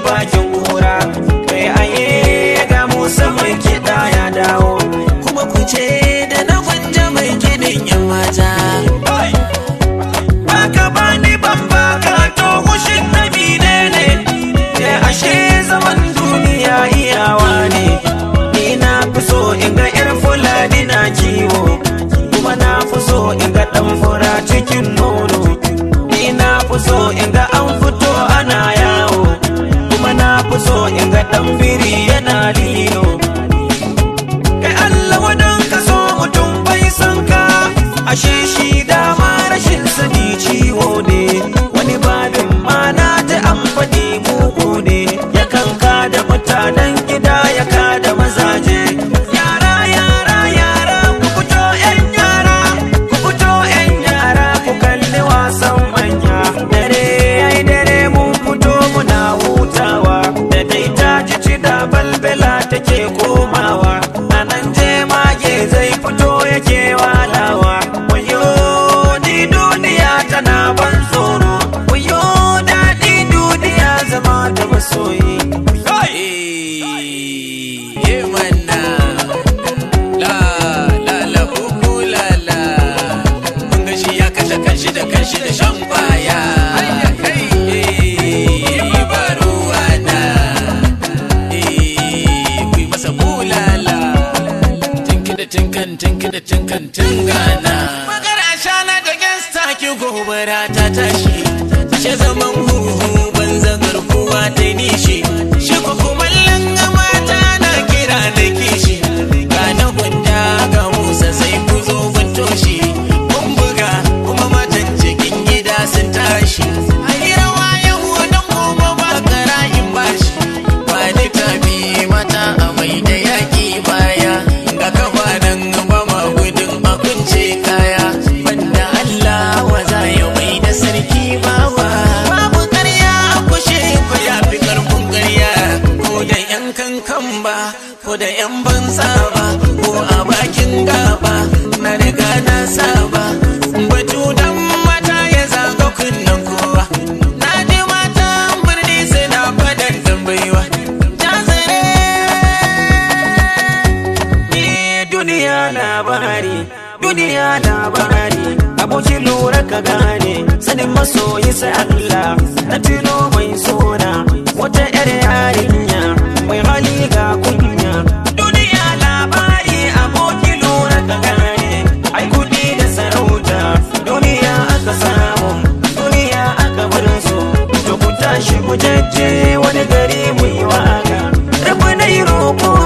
bakin kura kai aye ga musa mai kiɗa ya dawo kuma ku ce da na gwanja mai kiɗin yan mata baka bani ban baka to kushin na ne ne ashe zaman duniya iyawa ne ni na fi so in ga yar fulani na kiwo kuma na fi so in ga dan fura cikin nono ni na fi so in ga an fito ana yawo kuma na fi so in ga dan biri yana lilo kai Allah wadan ka so mutum bai san ka ashe shi dama rashin sani ciwo ne wani babin ma na ji an faɗi mugu ne yakan ka da mutanen gida ya ka da mazaje yara yara yara ku fito yan yara ku fito yan yara ku kalli wasan manya dare ai dare mun fito muna hutawa da dai ta ji ci da balbela take komawa a nan je mage zai fito yake walawa wayo ni duniya tana ban tsoro wayo daɗi duniya zama da masoyi Eh, manna. La, la, la, uku, la, la. Kun ga shi ya kashe kanshi da kanshi da shan kwaya. Eh, ba ruwana. Eh, ku yi masa bulala. Tinki da tinkan, tinki da tinkan, tingana. Magana shana da gangsta ki gobara ta tashi. She zaman huhu banza garkuwa ta nishi. Shi ko kumallon mata na kira da kishi. Ga na gwanda ga Musa sai ku zo mun toshi. Mun buga kuma matan cikin gida sun tashi. Ayi rawa yau don gobe ba karayin bashi. Ba littafi mata a mai da yaƙi baya. Ga kafa nan ba ma gudun a kunce kaya. Banda Allah wa za ya mai da sarki bawa. Babu ƙarya a kushe ko ya fi ƙarfin ƙarya. Ko da ‘yan kankan ba, ko da ‘yan banza ba, ko a bakin gaba. Na riga na saba. Batu dan mata ya zaga kunnen kowa. Na ji matan birni suna fadan tambayiwa. Ni duniya labari duniya labari abokin lura ka gane sanin masoyi sai Allah na tuno mai sona wata yar yarinya mai hali ga kunya duniya labari abokin lura ka gane ai kudi da sarauta duniya aka samu duniya aka bar su to ku tashi ku jajje wani gari mu yi waka rabu na yi roƙo